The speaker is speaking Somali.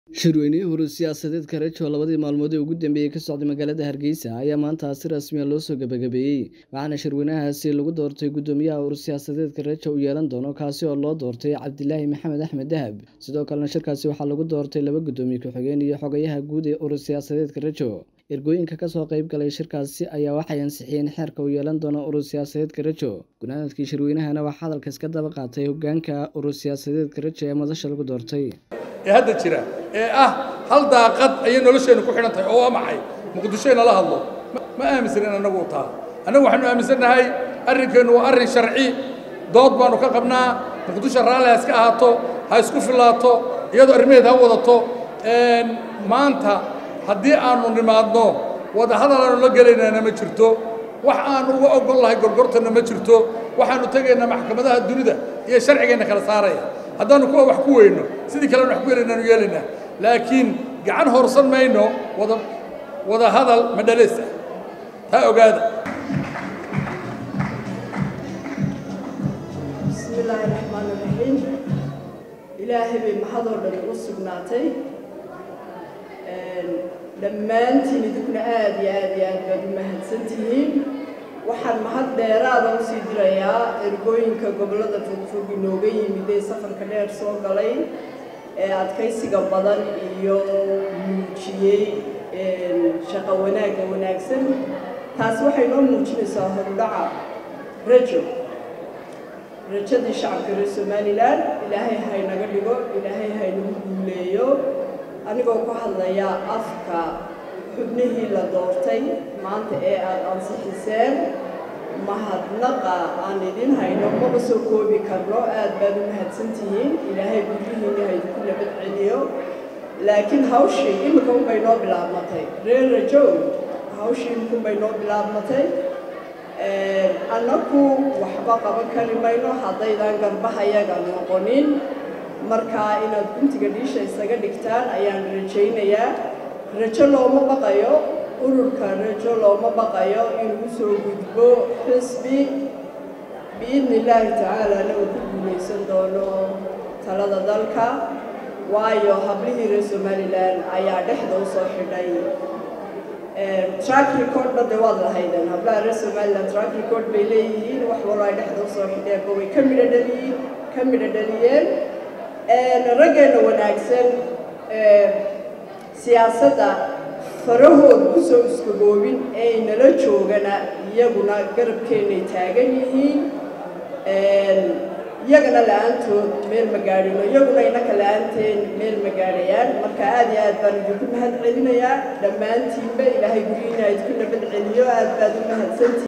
shirweynihii hore siyaasadeedka rejo labadii maalmood ee ugu dambeeyey ka socday magaalada hargeysa ayaa maanta si rasmiya loo soo gebagabeeyey waxaana shirweynahaasi lagu doortay guddoomiyaha ur siyaasadeedka rejo uu yeelan doono kaasi oo loo doortay cabdilaahi maxamed axmed dahab sidoo kalena shirkaasi waxaa lagu doortay laba guddoomiye ku-xigeen iyo xogayaha guud ee ur siyaasadeedka rejo ergooyinka kasoo qayb galay shirkaasi ayaa waxay ansixiyeen xeerka uu yeelan doono urur siyaasadeedka rejo gunaanadkii shirweynahana waxaa hadalka iska daba qaatay hogaanka urur siyaasadeedka rejo ee madasha lagu doortay ee hadda jira ee ah hal daaqad ayay nolosheennu ku xidhan tahay oo waa maxay muqdisho inala hadlo ma aaminsanin annagu taa annagu waxaanu aaminsannahay arrinkeennu waa arrin sharci dood baanu ka qabnaa muqdisho raalli ha iska ahaato ha isku filaato iyadoo arrimaheed ha wadato maanta haddii aanu nimaadno wadahadal aanu la gelaynaana ma jirto wax aanu uga ogol lahay gorgortanna ma jirto waxaanu tegaynaa maxkamadaha dunida iyo sharcigeenna kala saaraya haddaanu kuwa wax ku weyno sidii kalena wax ku yelaynaanu yeelaynaa laakiin gacan horsan mayno wada wada hadal madhaleysa taa ogaada bismi illaahi raxmaan iraxiim ilaahay bay mahadoo dhan ugu sugnaatay dhammaantiin idinkuna aad iyo aad iyo aad baad u mahadsan tihiin waxaan mahad dheeraada usii dirayaa ergooyinka gobollada fogfog inooga yimid ee safarka dheer soo galay ee adkaysiga badan iyo muujiyey shaqo wanaagga wanaagsan taasi waxay noo muujinaysaa horudhaca rajo rajadii shacabka reer somalilan ilaahay haynaga dhigo ilaahay haynagu guuleeyo anigoo ku hadlaya afka xubnihii la doortay maanta ee aada ansixiseen mahadnaqa aan idin hayno maba soo koobi karno aad baad u mahadsan tihiin ilaahay guryihiinna haydinku nabad celiyo laakiin hawshii iminka unbay noo bilaabmatay reer rajow hawshii iminka unbay noo bilaabmatay annagu waxba qaban kari mayno haddaydan garbahayaga noqonin markaa inaad guntiga dhiisha isaga dhigtaan ayaan rajaynayaa rajo looma baqayo ururka rajo looma baqayo inuu soo gudbo xisbi biidni illaahi tacaalana uu ku guulaysan doono talada dalka waayo hablihii reer somalilan ayaa dhexda u soo xidhay track recordna de waad lahaydeen hablaha reer somalilan track record bay leeyihiin wax walba ay dhexda usoo xidheenba way ka midho dhaliyiin ka midho dhaliyeen raggeenna wanaagsan siyaasadda farahooda kusoo iskagoobin ee nala joogana iyaguna garabkeennay taagan yihiin iyagana la-aantood meel ma gaadhino iyaguna innaka la-aanteen meel ma gaadhayaan marka aad iyo aad baan idinku mahad celinayaa dhammaantiinba ilaahay guryihiina idku nabad celiyo aad baad u mahadsantii